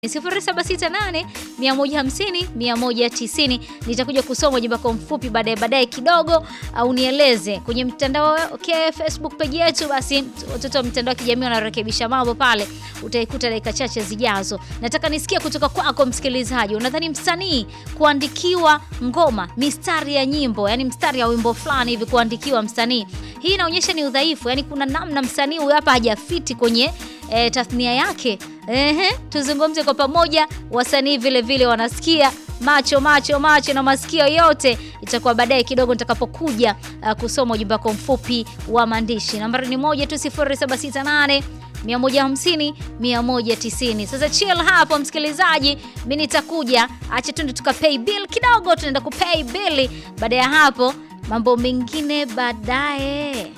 0768 150 190. Nitakuja kusoma ujumbe wako mfupi baadaye baadaye kidogo, au nieleze kwenye mtandao okay, Facebook page yetu. Basi watoto wa mitandao ya kijamii wanarekebisha mambo pale, utaikuta dakika chache zijazo. Nataka nisikie kutoka kwako msikilizaji, unadhani msanii kuandikiwa ngoma, mistari ya nyimbo, yani mstari ya wimbo fulani hivi kuandikiwa msanii, hii inaonyesha ni udhaifu, yani kuna namna msanii huyu hapa hajafiti kwenye e, tasnia yake. Ehe, tuzungumze kwa pamoja. Wasanii vile vile wanasikia macho macho macho na masikio yote, itakuwa baadaye kidogo nitakapokuja uh, kusoma ujumbe wako mfupi wa maandishi. Nambari ni moja tu 0768 150 190. Sasa chill hapo msikilizaji, mimi nitakuja, acha tu tukapay bill kidogo, tunaenda kupay bill. Baada ya hapo mambo mengine baadaye.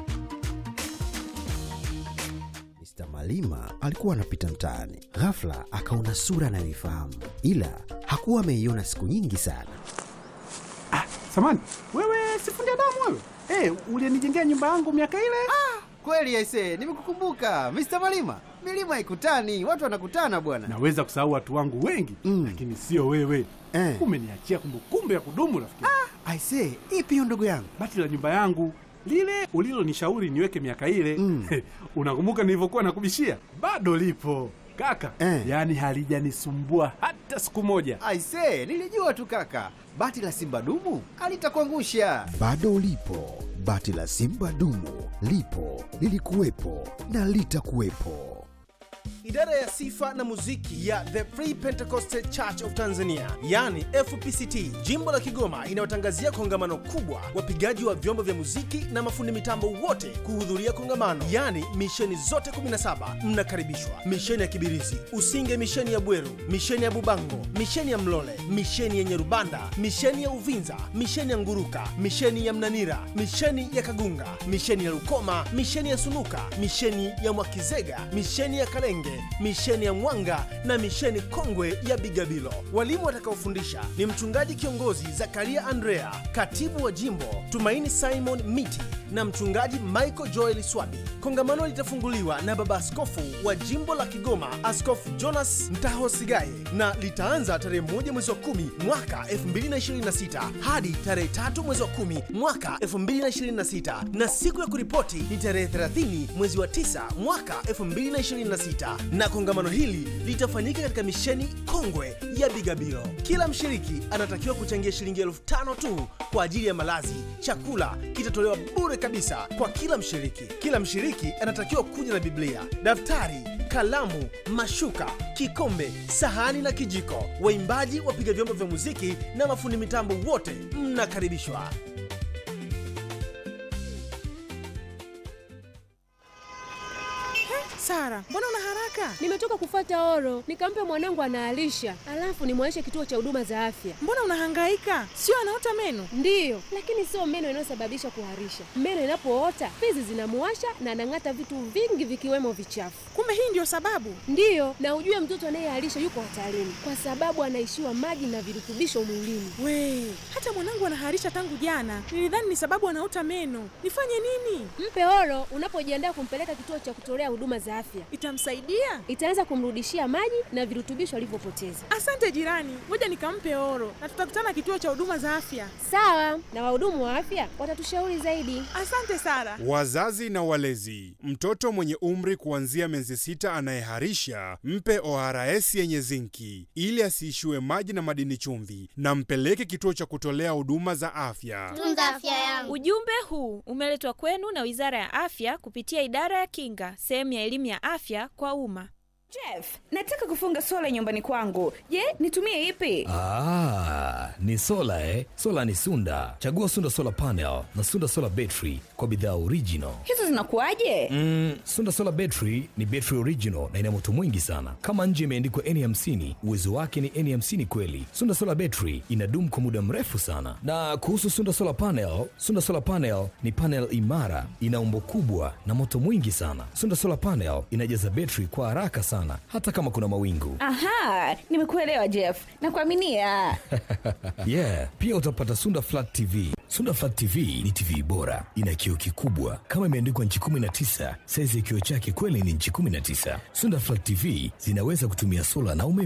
Mr. Malima alikuwa anapita mtaani, ghafla akaona sura anayoifahamu, ila hakuwa ameiona siku nyingi sana. Ah, samani wewe, sifundi damu wewe. Hey, ulienijengea nyumba yangu miaka ile. Ah, kweli aise, nimekukumbuka Mr. Malima. Milima haikutani, watu wanakutana bwana. Naweza kusahau watu wangu wengi Mm. lakini sio wewe Eh. umeniachia kumbukumbu ya kudumu rafiki. Aise, ipi hiyo ndugu yangu? Bati la nyumba yangu lile ulilonishauri niweke miaka ile Mm. unakumbuka nilivyokuwa nakubishia? Bado lipo kaka Eh. yaani halijanisumbua hata siku moja. Aise, nilijua tu kaka, bati la simba dumu alitakuangusha. Bado ulipo, bati la simba dumu lipo, lilikuwepo na litakuwepo. Idara ya sifa na muziki ya The Free Pentecostal Church of Tanzania, yani FPCT, jimbo la Kigoma, inayotangazia kongamano kubwa, wapigaji wa vyombo vya muziki na mafundi mitambo wote kuhudhuria kongamano, yani misheni zote 17 mnakaribishwa: misheni ya Kibirizi, Usinge, misheni ya Bweru, misheni ya Bubango, misheni ya Mlole, misheni ya Nyerubanda, misheni ya Uvinza, misheni ya Nguruka, misheni ya Mnanira, misheni ya Kagunga, misheni ya Lukoma, misheni ya Sunuka, misheni ya Mwakizega, misheni ya Kalenge, misheni ya Mwanga na misheni kongwe ya Bigabilo. Walimu watakaofundisha ni mchungaji kiongozi Zakaria Andrea, katibu wa jimbo Tumaini Simon Miti na mchungaji Michael Joel Swabi. Kongamano litafunguliwa na baba askofu wa jimbo la Kigoma, Askofu Jonas Mtahosigaye, na litaanza tarehe moja mwezi wa kumi mwaka 2026 hadi tarehe tatu mwezi wa kumi mwaka 2026 na siku ya kuripoti ni tarehe 30 mwezi wa 9 mwaka 2026 na kongamano hili litafanyika katika misheni kongwe ya Bigabilo. Kila mshiriki anatakiwa kuchangia shilingi elfu tano tu kwa ajili ya malazi. Chakula kitatolewa bure kabisa kwa kila mshiriki. Kila mshiriki anatakiwa kuja na Biblia, daftari, kalamu, mashuka, kikombe, sahani na kijiko. Waimbaji, wapiga vyombo vya muziki na mafundi mitambo wote mnakaribishwa. Sara, mbona una haraka? Nimetoka kufuata oro, nikampe mwanangu anaalisha, alafu nimwaishe kituo cha huduma za afya. Mbona unahangaika? Sio anaota meno? Ndiyo, lakini sio meno inayosababisha kuharisha. Meno inapoota fizi zinamuwasha na anang'ata vitu vingi vikiwemo vichafu. Kumbe hii ndio sababu. Ndiyo, na ujue mtoto anayeharisha yuko hatarini kwa sababu anaishiwa maji na virutubisho mwilini. We, hata mwanangu anaharisha tangu jana. Nilidhani ni sababu anaota meno. Nifanye nini? Mpe oro unapojiandaa kumpeleka kituo cha kutolea huduma za afya, Itamsaidia? itaanza kumrudishia maji na virutubisho alivyopoteza. Asante jirani, ngoja nikampe oro na tutakutana kituo cha huduma za afya. Sawa, na wahudumu wa afya watatushauri zaidi. Asante Sara. Wazazi na walezi, mtoto mwenye umri kuanzia miezi sita anayeharisha mpe ORS yenye zinki ili asiishiwe maji na madini chumvi, na mpeleke kituo cha kutolea huduma za afya. tunza afya yangu. Ujumbe huu umeletwa kwenu na Wizara ya Afya kupitia Idara ya Kinga, sehemu ya elimu ya afya kwa umma. Jeff, nataka kufunga sola nyumbani kwangu. Je, nitumie ipi? Ah, ni sola eh? Sola ni Sunda. Chagua Sunda Solar Panel na Sunda Solar Battery kwa bidhaa original. Hizo zinakuwaje? Mm, Sunda Solar Battery ni battery original na ina moto mwingi sana. Kama nje imeandikwa N50, uwezo wake ni N50 kweli. Sunda Solar Battery inadumu kwa muda mrefu sana. Na kuhusu Sunda Solar Panel, Sunda Solar Panel ni panel imara, ina umbo kubwa na moto mwingi sana. Sunda Solar Panel inajaza battery kwa haraka sana sana hata kama kuna mawingu. Aha, nimekuelewa Jeff. Nakuaminia. yeah, pia utapata Sunda Flat TV. Sunda Flat TV ni TV bora, ina kioo kikubwa kama imeandikwa nchi 19. Saizi ya kioo chake kweli ni nchi 19. Sunda Flat TV zinaweza kutumia sola na umeme